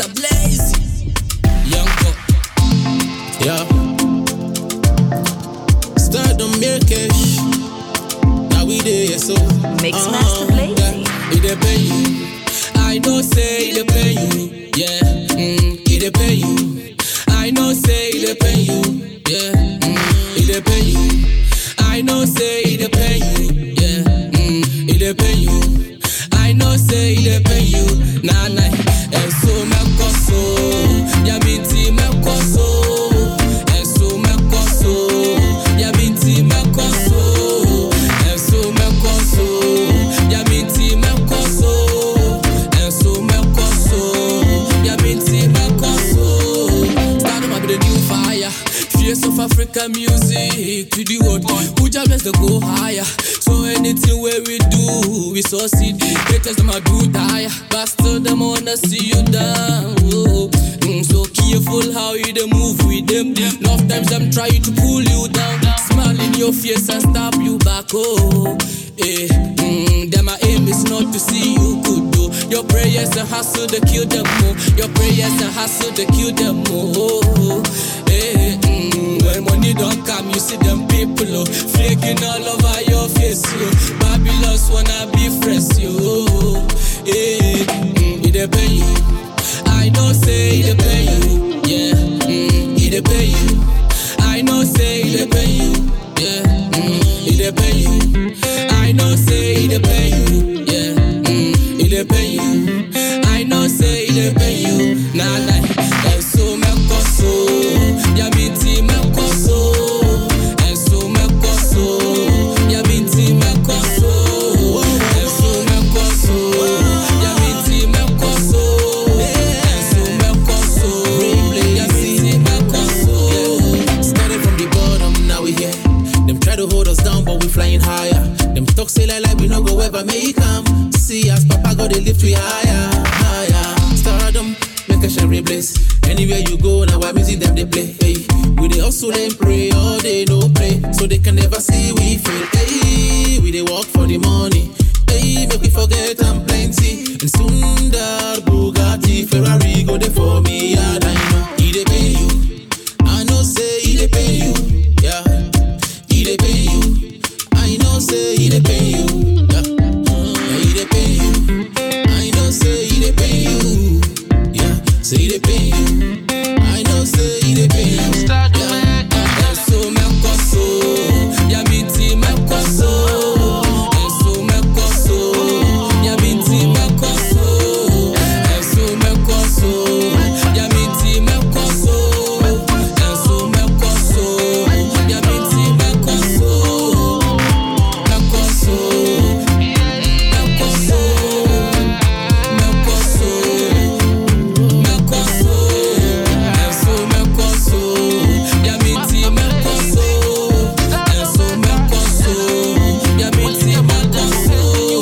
Mr. Blaze. Young Pop. Yeah. Stardom Mirkesh. Now we there, so. Mix uh, Master Blaze. Yeah. It dey pay you. I know say it dey pay you. Yeah. Mm, it dey pay you. I know say it dey pay you. Yeah. Mm, it dey pay you. I know say it dey pay you. Yeah. Mm, it dey pay you. I know say it dey pay you. Nah nah. Eso me koso. Ya binti me koso. Eso me koso. Ya binti me koso. Eso me koso. Ya binti me koso. Eso me koso. Ya binti me koso. Stardom be the new fire. Face of African music to the world. Who just bless to go higher. So anything where we do, we succeed. Haters them a do tire, but still them wanna see you down. Oh. Mm, so careful how you dey move with them. Enough times them try to pull you down. Smile in your face and stab you back. Oh, eh. Mm, them a aim is not to see you good though. Your prayers and hustle to kill them more. Your prayers and hustle to kill them more. Eh, mm, when money don't come, you see them people oh, flaking all over your face. Oh. Babylons wanna be fresh, yo. Eh, mm, it dey pay you. I know say it dey pay you. Yeah, mm, it dey pay you. I know say it dey pay you. Yeah, mm, it dey pay you. I know say it dey pay you. Yeah, mm, it dey pay you. I know say it dey pay you. Nah nah, eso me koso, ya binti me koso, eso me koso, ya binti me koso, eso me koso, ya binti me koso, eso me koso, ya binti me koso. Started from the bottom, now we here. Them try to hold us down, but we flying higher. Them talk say like, like we no go ever make 'em. See us, Papa go they lift we higher, higher. Stardom, make a shine replace. Anywhere you go, now our music them they play. Hey, we they hustle and pray all day, no play, so they can never see we fail. Hey, we they work for the money. Hey, make we forget I'm plenty. And soon that Bugatti, Ferrari go there for me, yeah, I know. He they pay you. I know say he dey pay you, yeah. He dey pay you. I know say he dey pay you, yeah. yeah he dey pay you. I know say he dey pay you, yeah. Say he dey pay you. I know say he dey pay you, yeah. Eso me koso, ya binti me koso. Eso me koso, ya binti me koso. Eso me koso, ya binti me koso. Eso me koso, ya binti me koso. Me koso, me koso, me koso, me koso. Eso me koso, ya binti me koso. Eso me koso, ya binti me koso.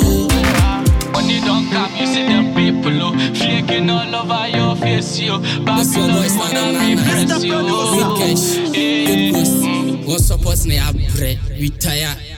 Money don't come, you see them people, oh, flaking all over your face, yo. That's your voice, Babylon man. wanna be press, yo. Big cash, Eh, big boost. What's up, what's near bread? Retire.